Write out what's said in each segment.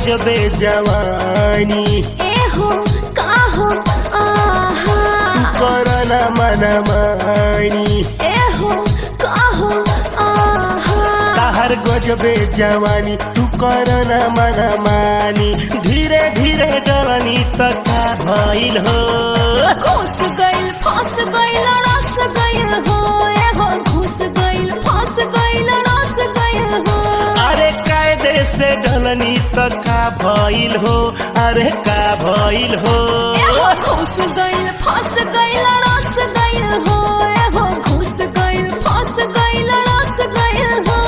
गजबे जवानी ए हो का हो आहा करना मनमानी ए हो का हो आहा ताहर गजबे जवानी तू करना मनमानी धीरे धीरे डरनी तक का भइल हो घुस गइल फंस गइल रस गइल हो ए हो घुस गइल फंस गइल रस गइल हो अरे कायदे से डलनी तक का भइल हो अरे का भइल हो ए हो घुस गइल फंस गइल रस गइल हो ए हो घुस गइल फंस गइल रस गइल हो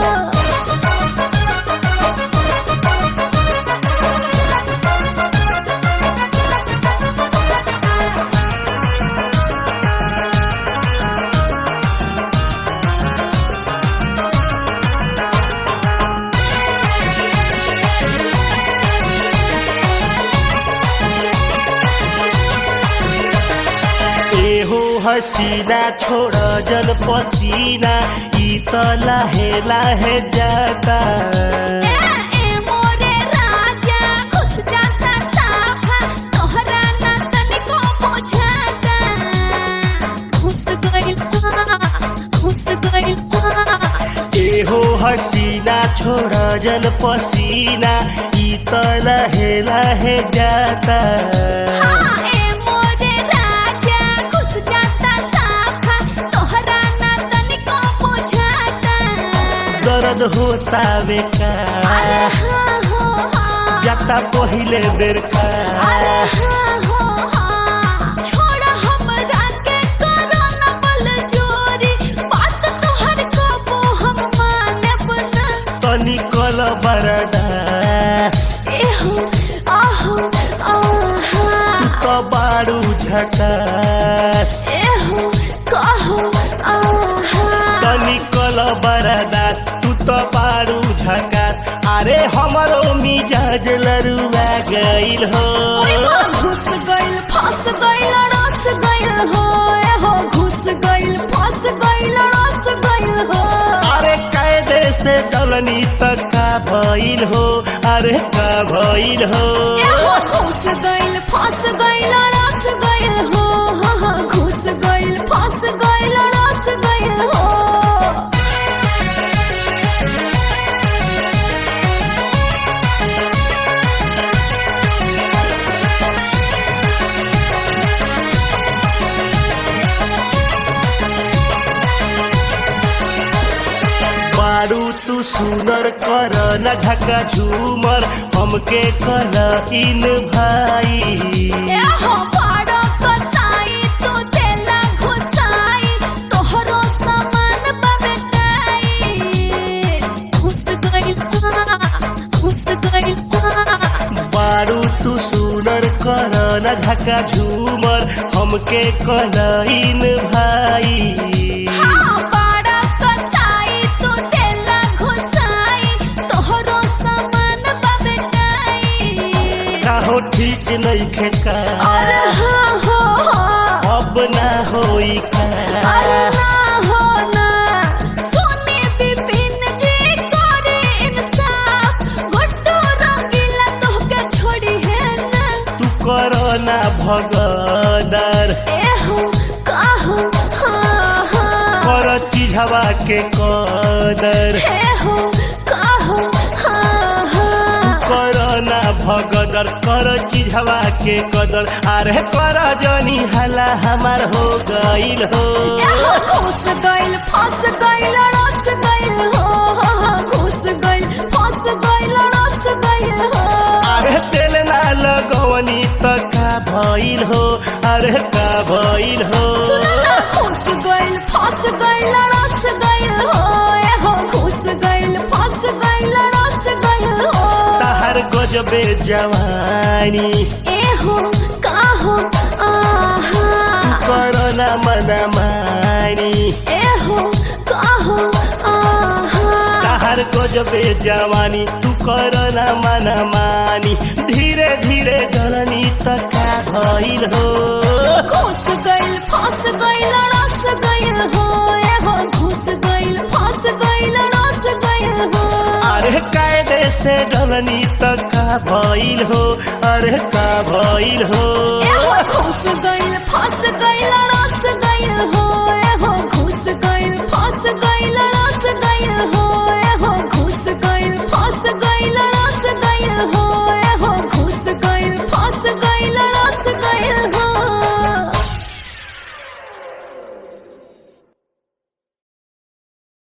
एहो हसीना छोड़ जल पसीना ई त लाहे लाहे जाता ए ए मोरे राजा घुस जाता साफा तोहरा ना तनिको बुझाता घुस गइल घुस गइल एहो हसीना छोड़ जल पसीना ई त लाहे लाहे जाता हाँ ए मोरे राजा घुस जाता साफा तोहरा ना तनिको बुझाता दर्द होता बेका अरे हाँ हो हाँ जाता पहिले बेर का अरे हाँ हो हाँ छोड़ा हमरा के करो न बल जोरी बात तोहर कबो हम मानब ना तनी कल बरदा एहो आहो आहा त बारू झकास एहो कहो आहा तनी कल बरदा तू त बारू झकास अरे हमरो मिजाज लरुआ गइल हो ओए बा घुस गइल फंस गइल रस गइल हो एहो घुस गइल फंस गइल रस गइल हो अरे कायदे से डलनी तक का भइल हो अरे का भइल हो एहो घुस गइल फंस गइल रस गइल हो हाँ हाँ घुस गइल फंस गइल रस गइल हो बारू तू सुनर कर न झका झूमर हमके कल इन भाई एहो बड़ा कसाई तू देला घुसाई तोहरो सामान बबेटाई घुस गइल घुस गइल बारू तू सुनर कर न झका झूमर हमके कल इन भाई हाँ बड़ा कसाई तू देला घुसाई तोहरो सामान बबेटाई काहो ठीक नइखे का अरे हाँ हो हाँ अब ना होई अरे का ना हो ना सोने बिपिन जी करे इंसाफ गुड्डू रंगीला तोहके छोड़ी है ना तू कर ना भगदर ए हो का हो हाँ हाँ कर चिझवा के कदर ए हो का हो हाँ हाँ कर ना भगदर कर चिझवा के कदर अरे कर जनी हला हमार हो गइल हो ए हो घुस गइल फंस गइल रस गइल हो हाँ हाँ घुस गइल फंस गइल रस गइल हो अरे तेल ना लगवनी त का भइल हो अरे का भइल हो सुनो ना घुस गइल फंस गइल रस गइल हो ए हो घुस गइल फंस गइल रस गइल हो ताहर गजबे जवानी ए हो का हो आहा करना मनमानी ए हो का हो आहा ताहर गजबे जवानी तू करना मनमानी धीरे धीरे डरनी तक का भइल हो घुस गइल फंस गइल रस गइल हो ए हो घुस गइल फंस गइल रस गइल हो अरे कायदे से डरनी तक का भइल हो अरे का भइल हो ए हो खुस गइल फंस गइल रस गइल हो